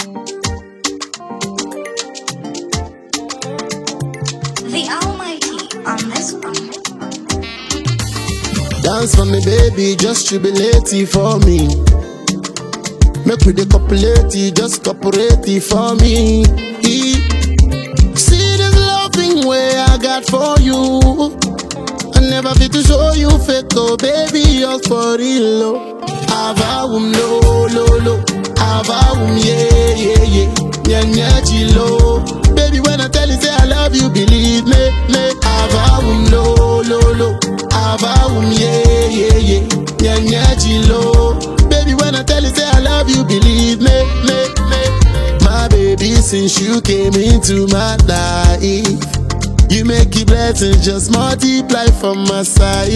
The Almighty on this one. Dance for me, baby, just jubilate it for me. Make we the copulate it, just cooperate it for me. E- See this loving way I got for you. I never fit to show you fake, oh baby, yours for real. Oh. Avawum lo lo lo, avawum yeah yeah yeah, nya nya chilo. Baby, when I tell you say I love you, believe me, me. Avawum lo lo lo, avawum yeah yeah yeah, nya nya chilo. Baby, when I tell you say I love you, believe me, me, me. My baby, since you came into my life. You make your blessings just multiply from my side.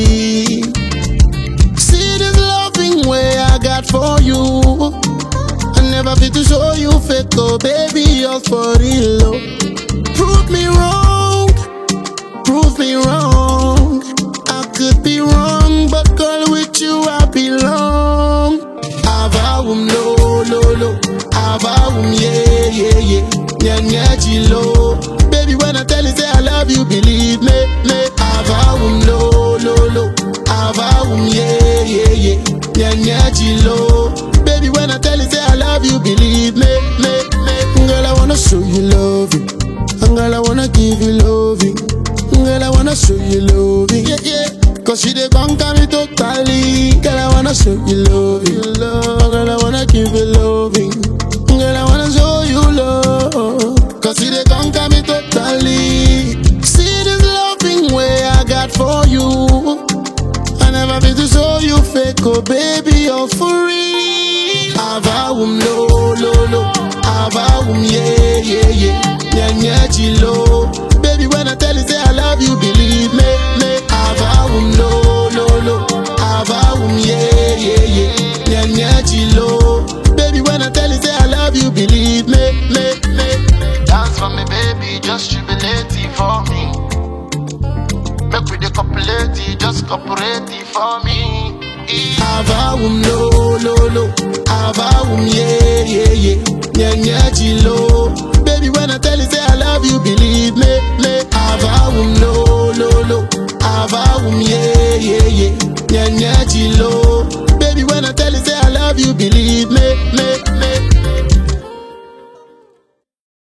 See this loving way I got for you. I never fit to show you fake, oh baby, yours for real. Oh. Prove me wrong, prove me wrong. I could be wrong, but girl, with you I belong. Avawum lo lo lo, avawum yeah yeah yeah, nya nya chilo. Baby, when I tell you say I love you, believe me, me. Avawum lo lo lo, avawum yeah yeah yeah, nya nya chilo. Baby, when I tell you say I love you, believe me, me, me. Girl, I wanna show you loving, and girl, I wanna give you loving. Girl, I wanna show you loving, yeah yeah. Cause she dey conquer me totally. Girl, I wanna show you loving, love. Girl, I wanna give you loving. Girl, I wanna show you love. Cause she dey conquer me totally. See this loving way I got for you. I never been to show you fake, oh baby, you're for real. Avawum lo lo lo, avawum yeah yeah yeah, nya nya chilo. Baby, when I tell you say I love you, believe me, me. Avawum lo lo lo, avawum yeah yeah yeah, nya nya chilo. Baby, when I tell you say I love you, believe me, me, me. Dance for me, baby, just jubilate it for me. Make we the copulate it, just cooperate it for me. Avawum lo lo lo, avawum yeah yeah yeah, nya nya chilo. Baby, when I tell you say I love you, believe me, me.